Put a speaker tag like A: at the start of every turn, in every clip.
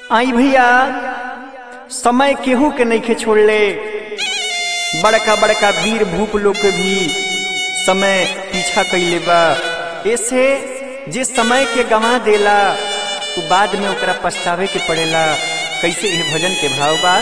A: आई भैया समय केहू के नइखे छोड़ले बड़का बड़का वीर भूप लोग के भी समय पीछा कइले बा ऐसे जे समय के गंवा देला उ बाद में ओकरा पछतावे के पड़ेला कैसे यह भजन के भाव बा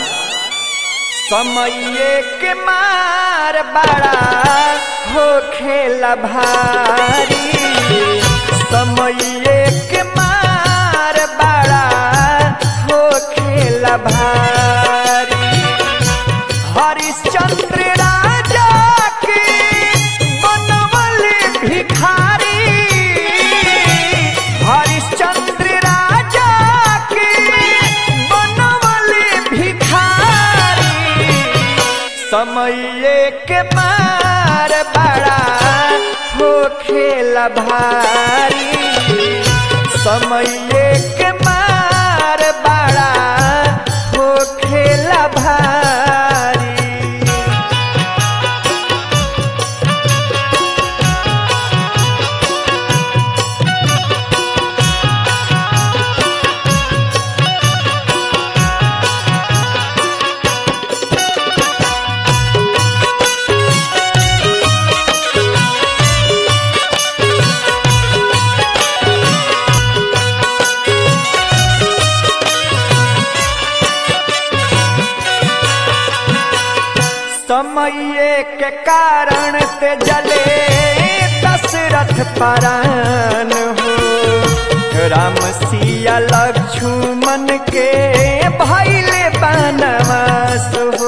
A: समय के मार बड़ा हो खेला भारी समय के मार बड़ा हो खेला भारी हरिश्चंद्र राजा के बनवल भिखारी हरिश्चंद्र राजा के बनवल भिखारी समय के मार बड़ा हो खेला भारी समय के मार बड़ा हो खेला भारी समय के कारण ते जले दशरथ परान हो राम सिया लक्ष्मण के भैले बनवास हो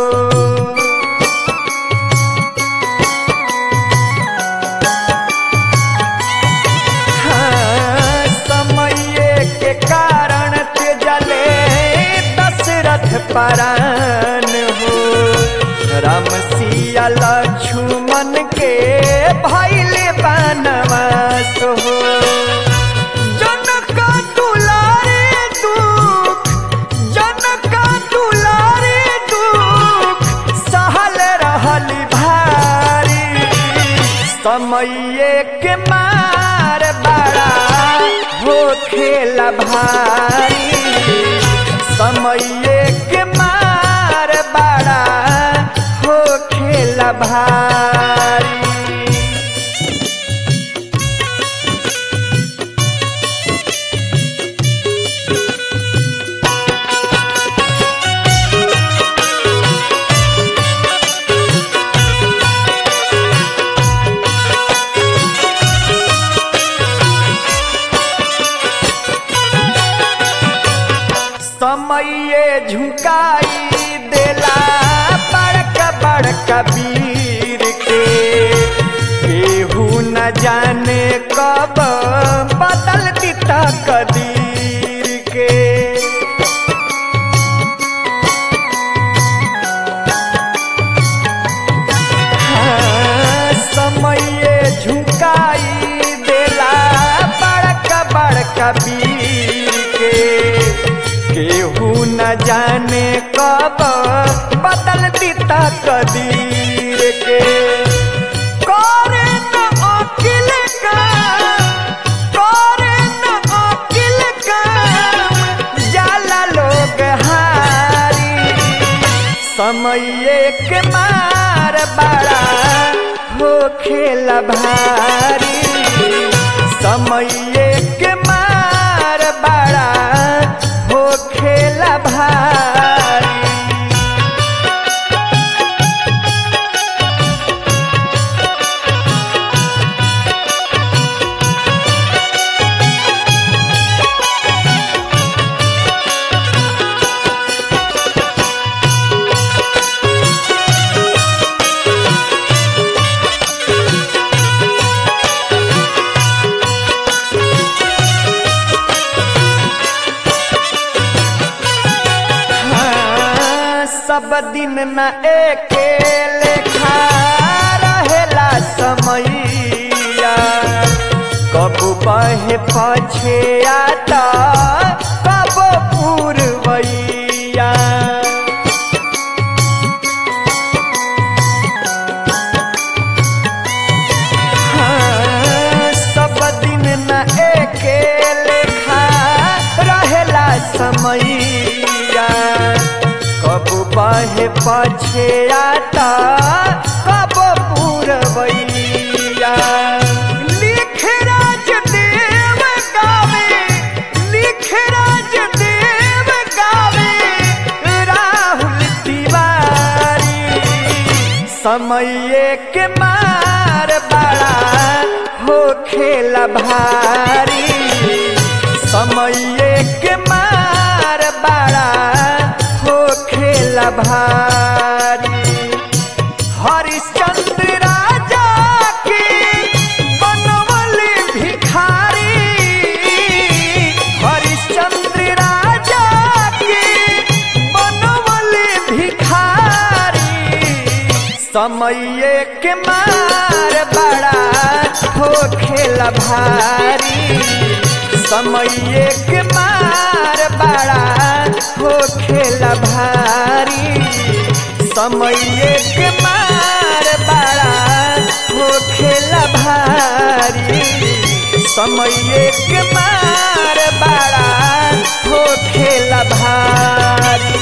A: हाँ, समय के कारण ते जले दशरथ परान हो राम सिया लक्ष्मण के भैले बनवास हो जनक दुलारे दुख जनक दुलारे दुख सहल रहल भारी समय के मार बड़ा हो खेला भारी समय के मार बड़ा हो खेला भारी समय झुकाई देला बड़का बड़का वीर के केहू न जाने कब बदल दिता कदीर के हाँ, समय झुकाई देला बड़का बड़का वीर के केहू न जाने कब बदल दिता कदीर के करे न अकिल काम करे न अकिल काम जाला लोग हारी समय के मार बड़ा हो खेला भारी समय के मार बड़ा हो खेला भारी हाँ, सब दिन न एके लेखा रहेला समैया कब बहे पछे आता कब पूर्वैया हाँ, सब दिन न एके लेखा रहेला समय पछे आता कब पूरबैया लिख राज देव गावे लिख राज देव गावे राहुल तिवारी समय के मार बड़ा हो खेला भारी समय के मार बड़ा हो खेला भारी हरिश्चंद्र राजा के बनवल भिखारी हरिश्चंद्र राजा के बनवल भिखारी समय के मार बड़ा हो खेला भारी समय के मार बड़ा हो खेला भारी समय के मार बड़ा हो खेला भारी समय के मार बड़ा हो खेला भारी